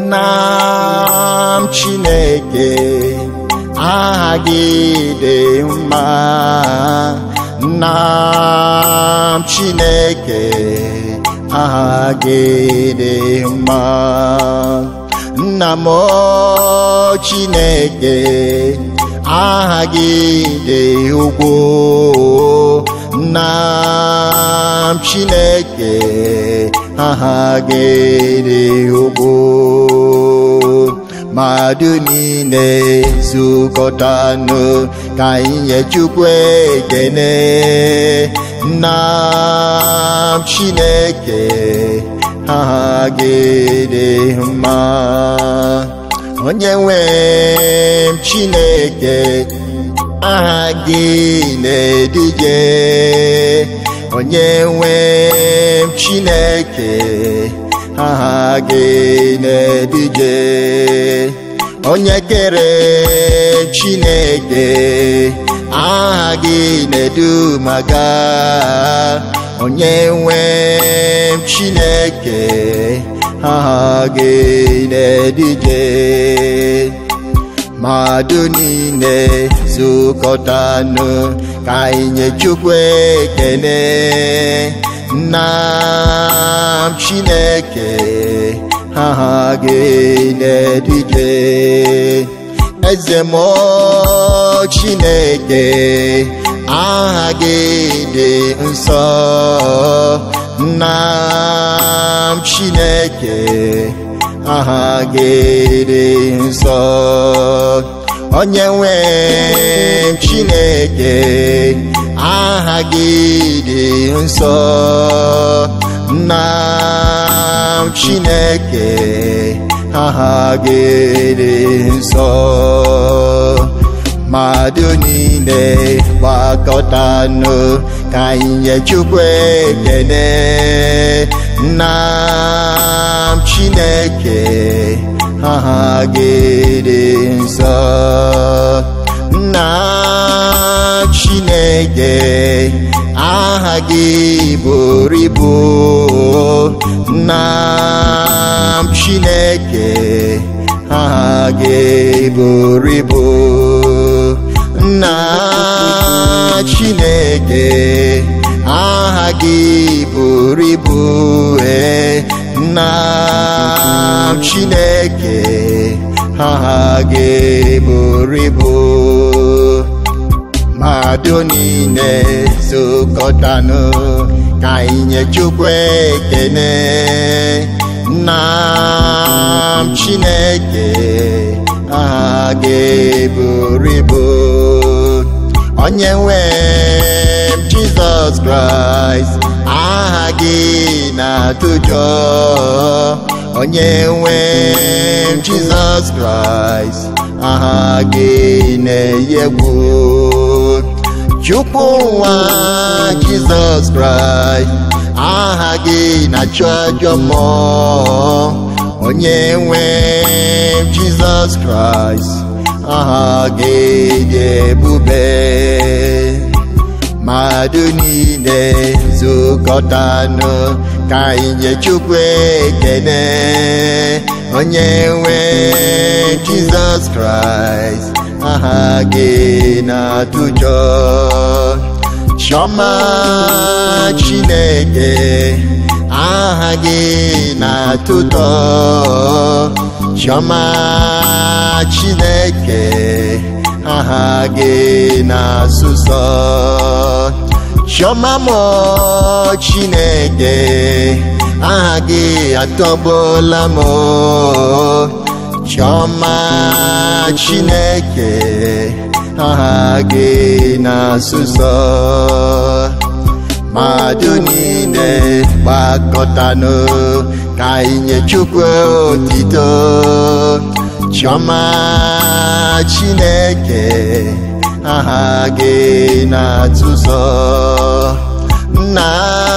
nna m chineke aha gị dị mma nna m chineke aha gị dị mma nna m o chineke aha gị dị ugwu nna m chineke aha gị dị ugwu mmadụ niile zukọtanụ ka anyị nye Chukwu ekene nna m chineke aha gị dị mma onye nwe m chineke aha gị na-edije onye nwe m chineke aha gị na-edije onye kere chineke aha gị na-edumaga onye nwe m chineke aha gị na-edije mmadụ niile zukọtanụ ka anyị nye Chukwu ekene nna m chineke aha gị na-edije eze m chineke aha gị dị nsọ nna m chineke aha gị dị nsọ onye nwe m chineke aha gị dị nsọ nna m chineke aha gị dị nsọ mmadụ niile gbakọtanụ ka anyị nye Chukwu ekene nna m chineke aha gị dị nsọ nna chineke aha gị buru ibu nna m chineke aha gị buru ibu nna chineke aha gị buru ibu ee nna m chineke aha gị buru ibu mmadụ niile zukọtanụ ka anyị nye Chukwu ekene nna m chineke aha gị buru ibu onye nwe m Jizọs Kraịst aha gị na-atụjọ onye nwe m Jizọs Kraịst aha gị na-eyi egwu Chukwu nwa Jizọs Kraịst aha gị na-achụ ajọ mmụọ onye nwe m Jizọs Kraịst aha gị dị ebube mmadụ niile zukọtanụ ka anyị nye Chukwu ekene onye nwe Jizọs Kraịst aha gị na-atụjọ Chiọma Chineke aha gị na-atụtọ Chiọma Chineke aha gị na-asụsọ Chiọma mọ Chineke aha gị atọgbuola m Chiọma Chineke aha gị na-asụsọ mmadụ niile gbakọtanụ ka anyị nye Chukwu otito Chiọma Chineke aha gị na-atụzọ nna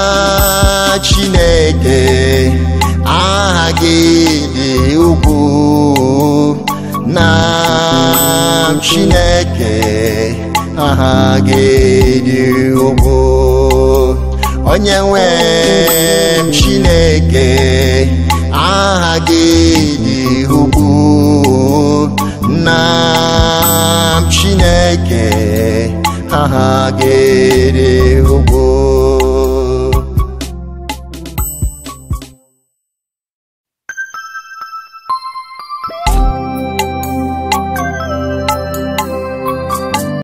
Chineke aha gị dị ukwuu nna Chineke aha gị dị ukwuu onye nwe m Chineke aha gị dị ugwu nna m chineke aha gị dị ugwu